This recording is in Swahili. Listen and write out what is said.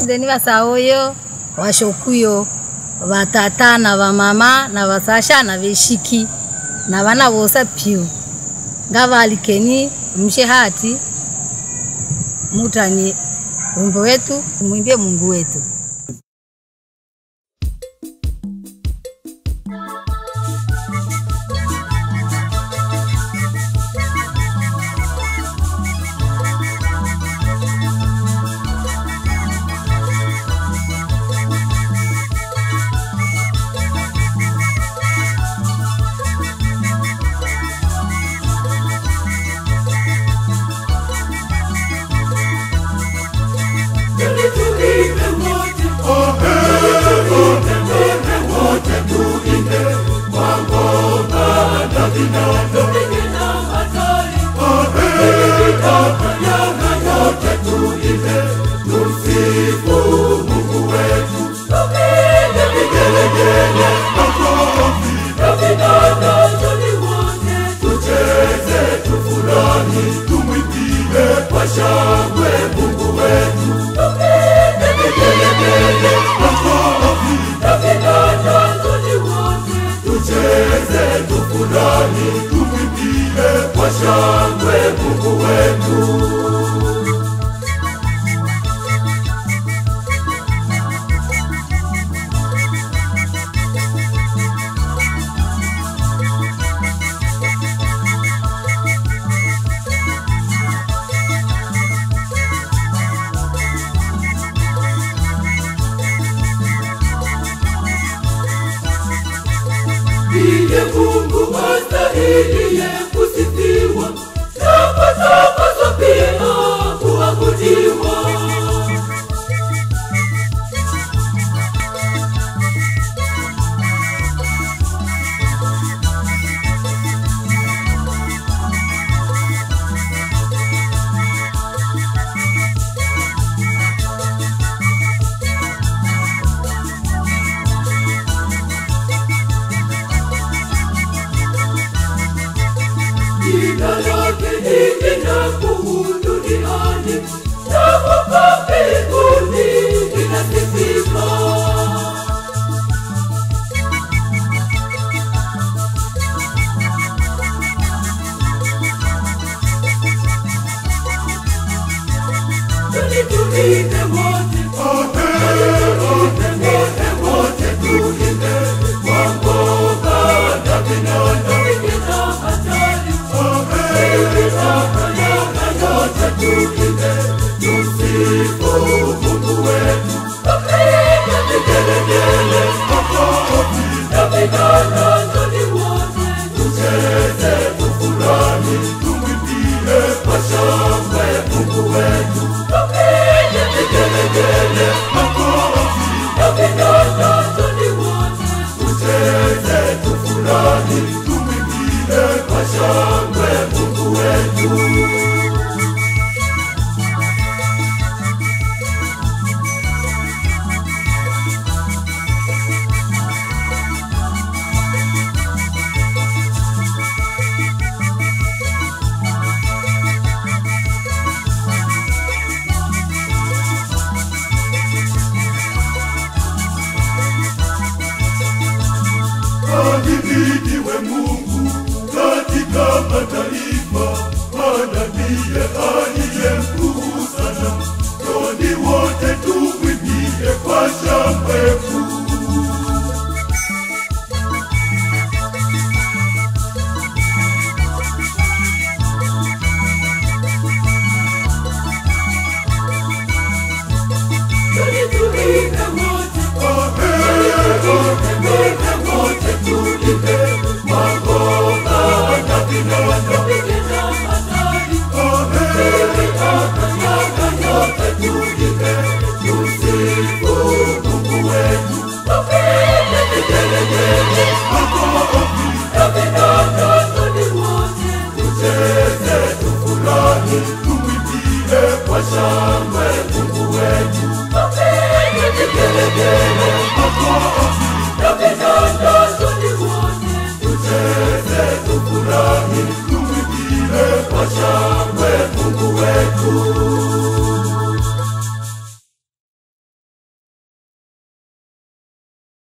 sideni vasaoyo vashokuyo vatata na vamama na vasasha na veshiki na vana vosa piu ngavalikeni mshe hati mutani wimbo wetu mwimbie Mungu wetu. Ndiye Mungu astahiliye kusifiwa, tapasapaswa pia kuabudiwa. Jina lake ni jina kuu duniani, na hapa mbinguni linasifika. Tuni tuimbe wote, tuimbe wote, tuimbe kwa ngoma na vinanda, vingine hatari. Ahimidiwe Mungu katika mataifa, maana ndiye